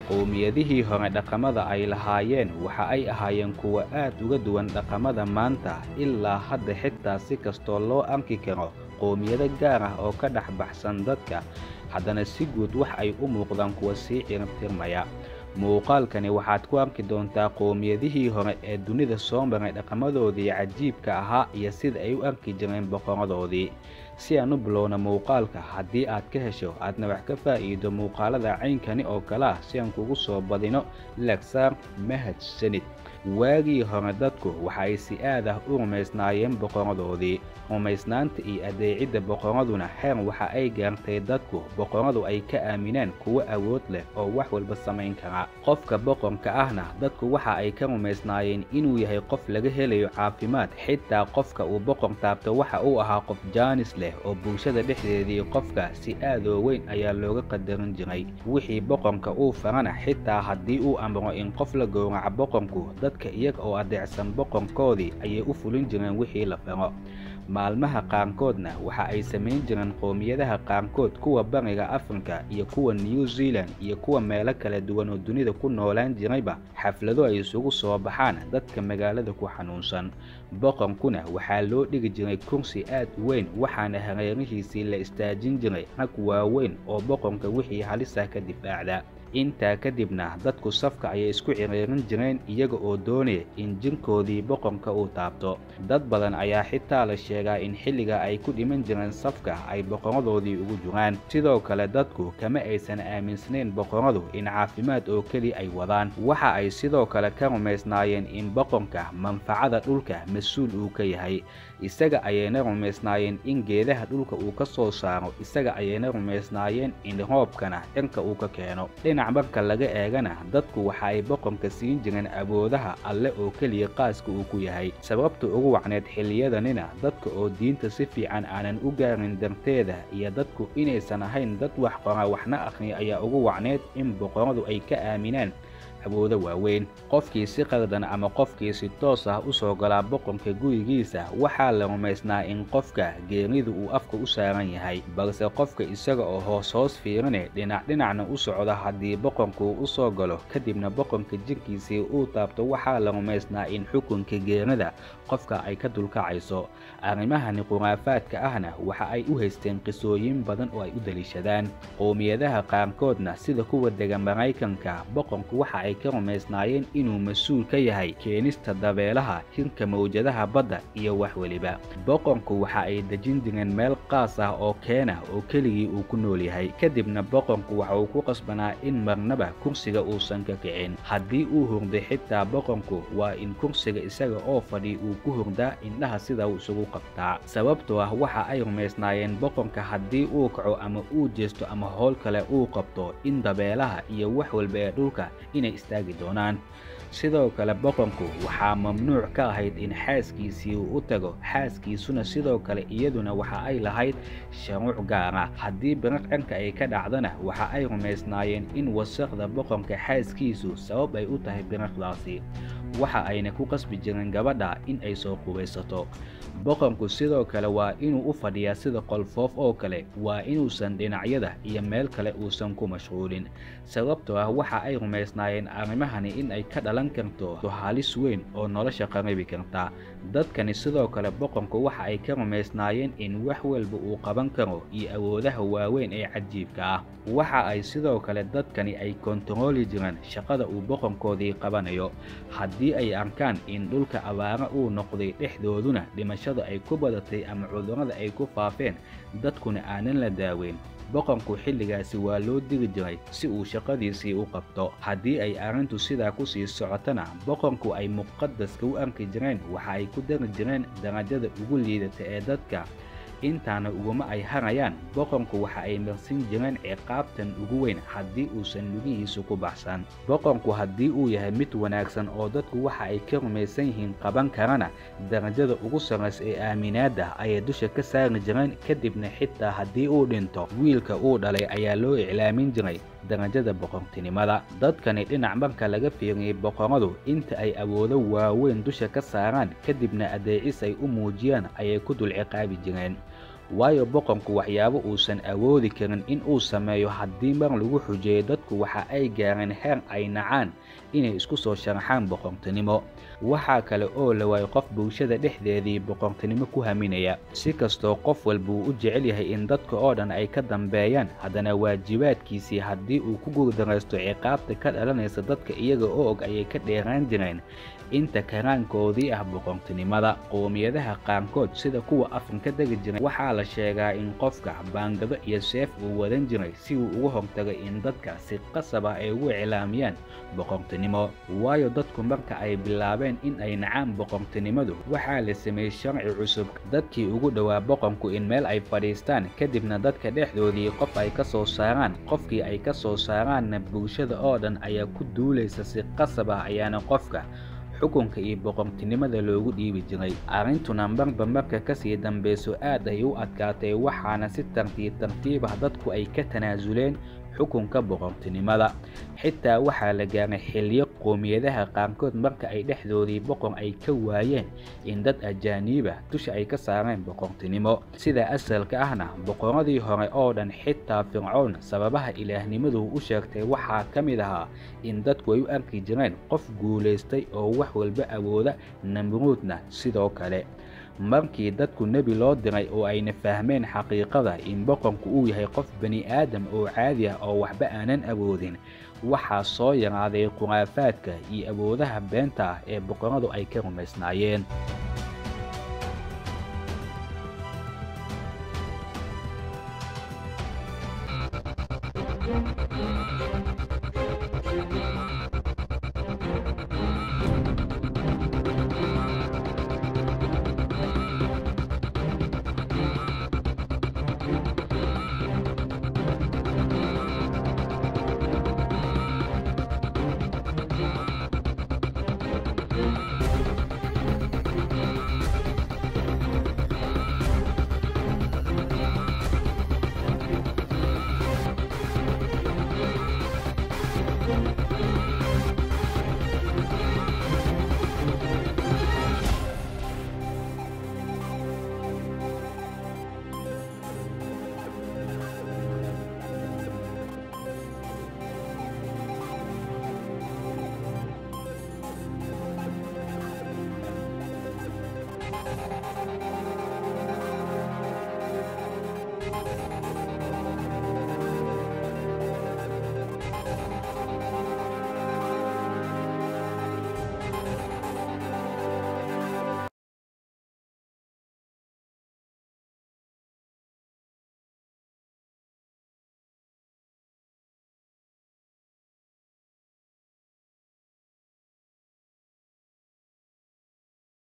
qowmiyadihii hore dhaqamada ay lahaayeen waxa ay ahaayeen kuwa aad uga duwan dhaqamada maanta ilaa hadda xitaa si kastoo loo arki karo qowmiyado gaar ah oo ka dhex baxsan dadka haddana si guud wax ay u muuqdaan kuwa sii ciribtirmaya muuqaalkani waxaad ku arki doontaa qowmiyadihii hore ee dunida soo maray dhaqamadoodii cajiibka ahaa iyo sida ay u arki jireen boqoradoodii si aan u bilowna muuqaalka haddii aad ka hesho aadna wax ka faa'iido muuqaalada caynkani oo kale ah si aan kugu soo badino lagsaar mahad sanid waagii hore dadku waxa ay si aad ah u rumaysnaayeen boqoradoodii rumaysnaanta iyo adeecidda boqoraduna xeer waxa ay gaartay dadku boqoradu ay ka aamineen kuwo awood leh oo wax walba samayn kara qofka boqorka ahna dadku waxa ay ka rumaysnaayeen inuu yahay qof laga helayo caafimaad xitaa qofka uu boqor taabto waxa uu ahaa qof jaanis leh oo bulshada dhexdeedii qofka si aad oo weyn ayaa looga qadarin jiray wixii boqorka uu farana xitaa haddii uu amro in qof la gowraco boqorku dadka iyaga oo adeecsan boqorkoodii ayay u fulin jireen wixii la faro maalmaha qaarkoodna waxa ay samayn jireen qowmiyadaha qaarkood kuwa bariga afrika iyo kuwa new zealand iyo kuwa meelo kala duwan oo dunida ku noolaan jirayba xaflado ay isugu soo baxaan dadka magaalada ku xanuunsan boqorkuna waxaa loo dhigi jiray kursi aad u weyn waxaana hareerihiisii la istaajin jiray rag waaweyn oo boqorka wixii halisa ka difaacda intaa kadibna dadku safka ayay isku ciriirin jireen iyaga oo doonaya in jirkoodii boqorka uu taabto dad badan ayaa xitaa la sheegaa in xilliga ay ku dhiman jireen safka ay boqoradoodii ugu jiraan sidoo kale dadku kama aysan aaminsanayn boqoradu in caafimaad oo keli ay wadaan waxa ay sidoo kale ka rumaysnaayeen in boqorka manfacada dhulka mas-uul uu ka yahay isaga ayayna rumaysnaayeen in geedaha dhulka uu ka soo saaro isaga ayayna rumaysnaayeen in roobkana dhanka uu ka keeno dhinac marka laga eegana dadku waxa ay boqorka siin jireen awoodaha alle oo keliya qaaska uu ku yahay sababta ugu wacneed xiliyadanina dadka oo diinta si fiican aanan u gaarin darteeda iyo dadku inaysan ahayn dad wax qora waxna akhriya ayaa ugu wacneed in boqoradu ay ka aaminaan awoodo waaweyn qofkii si qaldan ama qofkii si toos ah u soo galaa boqorka gurigiisa waxaa la rumaysnaa in qofka geeridu uu afka u saaran yahay balse qofka isaga oo hoos hoos fiirine dhinac dhinacna u socda haddii boqorku u soo galo kadibna boqorka jirkiisii uu taabto waxaa la rumaysnaa in xukunka geerida qofka ay ka dulkacayso arrimahani khuraafaadka ahna waxa ay u haysteen qisooyin badan oo ay u daliishadaan qowmiyadaha qaarkoodna sida kuwa dega maraykanka boqorku waxa ay ka rumaysnaayeen inuu mas-uul ka yahay keenista dabeelaha hirka mawjadaha badda iyo wax weliba boqorku waxa ay dejin jireen meel qaas ah oo keena oo keligii uu ku nool yahay kadibna boqorku waxa uu ku qasbanaa in marnaba kursiga uusan ka kicin haddii uu hurday xitaa boqorku waa in kursiga isaga oo fadhi uu ku hurdaa indhaha sida uu isugu qabtaa sababtoo ah waxa ay rumaysnaayeen boqorka haddii uu kaco ama uu jeesto ama howl kale uu qabto in dabeelaha iyo wax walba ee dhulka inay istaagi doonaan sidoo kale boqorku waxaa mamnuuc ka ahayd in xaaskiisii uu u tago xaaskiisuna sidoo kale iyaduna waxa ay lahayd sharuuc gaara haddii biriq dhanka ay ka dhacdana waxa ay rumaysnaayeen in wasaqda boqorka xaaskiisu sabab ay u tahay biriqdaasi waxa ayna ku qasbi jireen gabadha in ay soo qubaysato boqorku sidoo kale waa inuu u fadhiyaa sida qolfoof oo kale waa inuusan dhinacyada iyo meel kale uusan ku mashquulin sababtoo ah waxa ay rumaysnaayeen arrimahani in ay ka dhalan karto halis weyn oo nolosha qaribi karta dadkani sidoo kale boqorku waxa ay ka rumaysnaayeen in wax walba uu qaban karo iyo awoodaha waaweyn ee cajiibka ah waxa ay sidoo kale dadkani ay kontarooli jireen shaqada uu boqorkoodii qabanayo haddii ay arkaan in dhulka abaara uu noqday dhexdooduna dhimashadu ay ku badatay ama cudurrada ay ku faafeen dadkuna aanan la daaweyn boqorku xilligaasi waa loo diri jiray si uu shaqadiisii u qabto haddii ay arrintu sidaa ku sii socotana boqorku ay muqadaska u arki jireen waxa ay ku dari jireen darajada ugu liidata ee dadka intaana uguma ay harayaan boqorku waxa ay marsin jireen ciqaabtan ugu weyn haddii uusan lugihiisu ku baxsan boqorku haddii uu yahay mid wanaagsan oo dadku waxa ay ka rumaysan yihiin qaban karana darajada ugu sarraysa ee aaminaadda ayay dusha ka saari jireen kadibna xitaa haddii uu dhinto wiilka uu dhalay ayaa loo iclaamin jiray darajada boqortinimada dadkani dhinac marka laga fiiriyey boqoradu inta ay awoodo waaweyn dusha ka saaraan kadibna adeecis ay u muujiyaan ayay ku dul ciqaabi jireen waayo boqorku waxyaabo uusan awoodi karin in uu sameeyo haddii mar lagu xujeeyo dadku waxa ay gaareen heer ay nacaan inay isku soo sharaxaan boqortinimo waxaa kale oo la waayay qof bulshada dhexdeedii boqortinimo ku haminaya si kastoo qof walba uu u jecel yahay in dadka oo dhan ay ka dambeeyaan haddana waajibaadkiisii haddii uu ku guuldaraysto ciqaabta ka dhalanaysa dadka iyaga oo og ayay ka dheeraan jireen inta karaankoodii ah boqortinimada qowmiyadaha qaarkood sida kuwa afrika degi jiray waxaa la sheegaa in qofka baangado iyo seef uu wadan jiray si uu uga hortago in dadka si qasab ah ay ugu iclaamiyaan boqortinimo waayo dadku marka ay bilaabeen in ay nacaan boqortinimadu waxaa la sameeyey sharci cusub dadkii ugu dhowaa boqorku in meel ay fadhiistaan kadibna dadka dhexdoodii qof ay ka soo saaraan qofkii ay ka soo saaraanna bulshada oo dhan ayaa ku duulaysa si qasab ah ayaana qofka xukunka iyo boqortinimada loogu dhiibi jiray arrintuna marba marka kasii dambeyso aad ay u adkaatay waxaana si tartiib tartiib ah dadku ay ka tanaasuleen xukunka boqortinimada xitaa waxaa la gaaray xilliyo qowmiyadaha qaarkood marka ay dhexdoodii boqor ay ka waayeen in dad ajaaniiba dusha ay ka saareen boqortinimo sida asalka ahna boqoradii hore oo dhan xitaa fircown sababaha ilaahnimadu u sheegtay waxaa ka mid ahaa in dadku ay u arki jireen qof guulaystay oo wax walba awooda namruudna sidoo kale markii dadku nebi loo diray oo ayna fahmeen xaqiiqada in boqorku uu yahay qof bani aadam oo caadi ah oo waxba aanan awoodin waxaa soo yaraaday khuraafaadka iyo awoodaha beenta ah ee boqoradu ay ka rumaysnaayeen